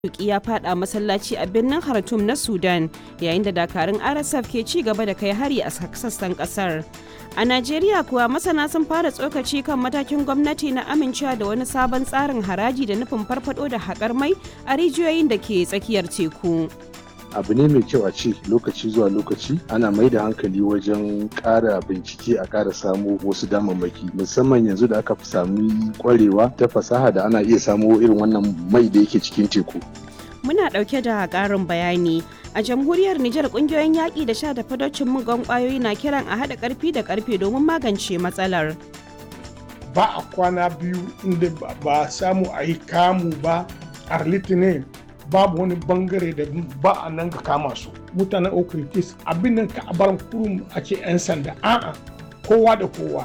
Tuki ya fada masallaci a birnin Khartoum na Sudan yayin da dakarun RSF ke ci gaba da kai hari a sassan kasar. A Najeriya kuwa masana sun fara tsokaci kan matakin gwamnati na amincewa da wani sabon tsarin haraji da nufin farfado da haƙar mai a rijiyoyin da ke tsakiyar teku. abu ne mai kyau a ce lokaci zuwa lokaci ana mai da hankali wajen ƙara bincike a ƙara samo wasu damammaki musamman yanzu da aka fi sami kwarewa ta fasaha da ana iya samo irin wannan mai da yake cikin teku Muna ɗauke da ƙarin bayani. A jamhuriyar Nijar ƙungiyoyin yaƙi da sha da fadocin mugan ƙwayoyi na kiran a haɗa ƙarfi da ƙarfe domin magance matsalar. ba a kwana biyu inda ba samu a yi kamu ba a litinin babu wani bangare da ba a nan ga kama su mutanen okritis abin nan ka bar kurum a ce 'yan sanda a'a kowa da kowa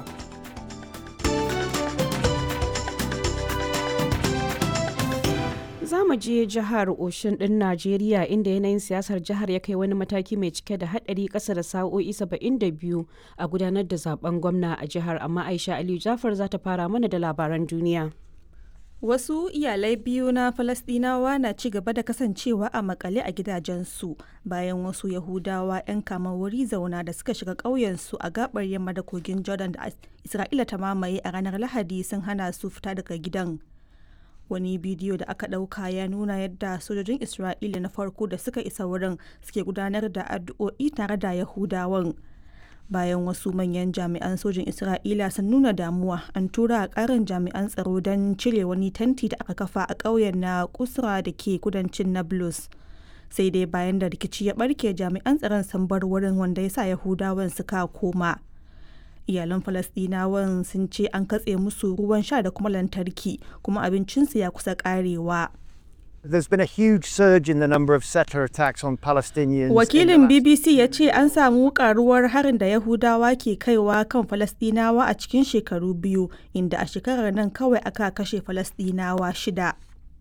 Za mu je jihar Oshin ɗin Najeriya inda yanayin siyasar jihar ya kai wani mataki mai cike da haɗari ƙasa da sa'o'i 72 a gudanar da zaben gwamna a jihar amma Aisha Aliyu Jafar za ta fara mana da labaran duniya. Wasu iyalai biyu na Falasɗinawa na ci gaba da kasancewa a makale a gidajensu bayan wasu Yahudawa 'yan kama wuri zauna da suka shiga ƙauyensu a gabar yamma da kogin Jordan da Isra'ila ta mamaye a ranar Lahadi sun hana su fita daga gidan. Wani bidiyo da aka ɗauka ya nuna yadda sojojin Isra'ila na farko da suka isa wurin suke gudanar da addu'o'i tare da Yahudawan. bayan wasu manyan jami'an sojin isra'ila sun nuna damuwa an tura a karin jami'an tsaro don cire wani tanti da aka kafa a ƙauyen na kusra da ke kudancin nablus sai dai bayan da rikici ya barke jami'an tsaron sun bar wurin wanda ya sa yahudawan suka koma iyalan falasdinawan sun ce an katse musu ruwan sha da kuma lantarki kuma abincinsu ya kusa karewa There's been a huge surge in the number of settler attacks on Palestinians. Wakilin BBC ya ce an samu karuwar harin da Yahudawa ke kaiwa kan Falasɗinawa a cikin shekaru biyu, inda a shekarar nan kawai aka kashe Falasɗinawa shida.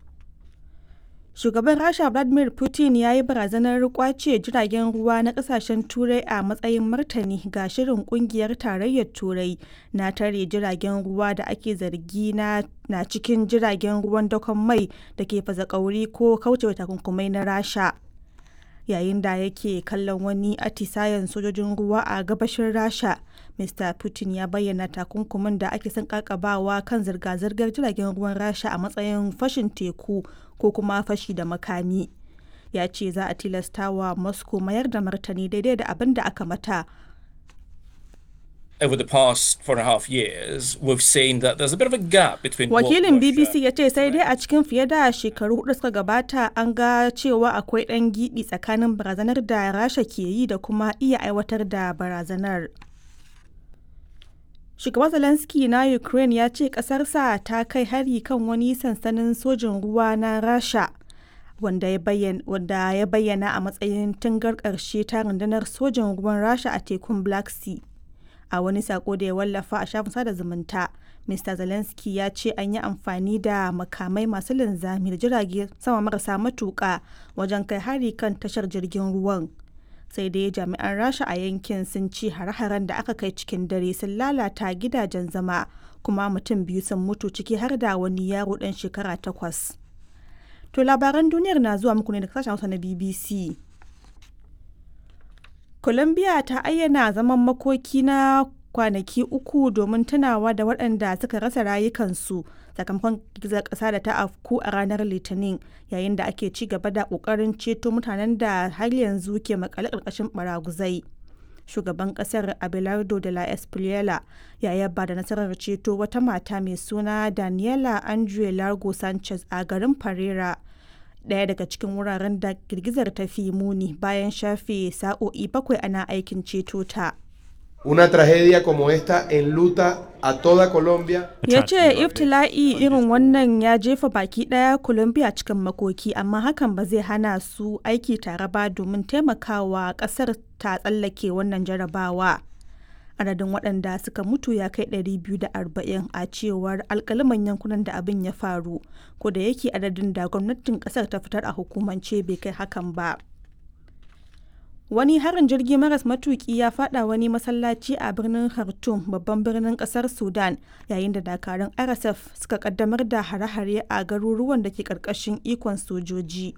Shugaban Rasha Vladimir Putin ya yi barazanar kwace jiragen ruwa na kasashen Turai a matsayin martani ga shirin kungiyar tarayyar Turai na tare jiragen ruwa da ake zargi na, na cikin jiragen ruwan dakon mai da ke fasa kauri ko kaucewa takunkumai na Rasha. Yayin da yake kallon wani atisayen sojojin ruwa a gabashin Rasha, Mr. Putin ya bayyana takunkumin da ake son kakabawa kan zirga-zirgar jiragen ruwan Rasha a matsayin fashin teku ko kuma fashi da makami. Ya ce za a tilasta wa Moscow mayar da martani daidai da abin da aka mata. Over the past four and a half years, we've seen that there's a bit of a gap between what Wakilin Russia- BBC ya ce sai dai a cikin fiye da shekaru hudu suka gabata an ga cewa akwai ɗan giɓi tsakanin barazanar da Rasha ke yi da kuma iya aiwatar da barazanar. Shugaban Zelensky na Ukraine ya ce ƙasarsa ta kai hari kan wani sansanin sojin ruwa na Rasha wanda ya bayyana, wanda ya bayyana a matsayin tungar ƙarshe ta rundunar sojin ruwan Rasha a tekun Black Sea. A wani sako da ya wallafa a shafin sada zumunta, Mr. Zelensky ya ce an yi amfani da makamai masu linzami da jirage sama marasa matuƙa wajen kai hari kan tashar jirgin ruwan. sai dai jami'an rasha a yankin sun ce hare-haren da aka kai cikin dare sun lalata gidajen zama kuma mutum biyu sun mutu ciki har da wani yaro dan shekara takwas to labaran duniyar na zuwa muku ne da sashen hausa na bbc colombia ta ayyana zaman makoki na kwanaki uku domin tunawa da waɗanda suka rasa rayukansu sakamakon girgizar ƙasa da ta afku a ranar litinin yayin da ake ci gaba da ƙoƙarin ceto mutanen da har yanzu ke makale ƙarƙashin baraguzai shugaban ƙasar abelardo de la espriela ya yaba da nasarar ceto wata mata mai suna daniela andre largo sanchez a garin pereira ɗaya daga cikin wuraren da girgizar ta fi muni bayan shafe sa'o'i bakwai ana aikin ceto ta. Una tragedia como esta enluta a toda Colombia. ya ce iftila'i irin wannan ya jefa baki daya colombia cikin makoki amma hakan ba zai hana su aiki tare ba domin taimakawa kasar ta tsallake wannan jarabawa adadin waɗanda suka mutu ya kai 240 a cewar alkaliman yankunan da abin ya faru ko da yake adadin da gwamnatin kasar ta fitar a hukumance bai kai hakan ba Wani harin jirgi maras matuki ya fada wani masallaci a birnin Khartoum babban birnin kasar Sudan yayin da dakarun RSF suka kaddamar da hare-hare a garuruwan da ke karkashin ikon sojoji.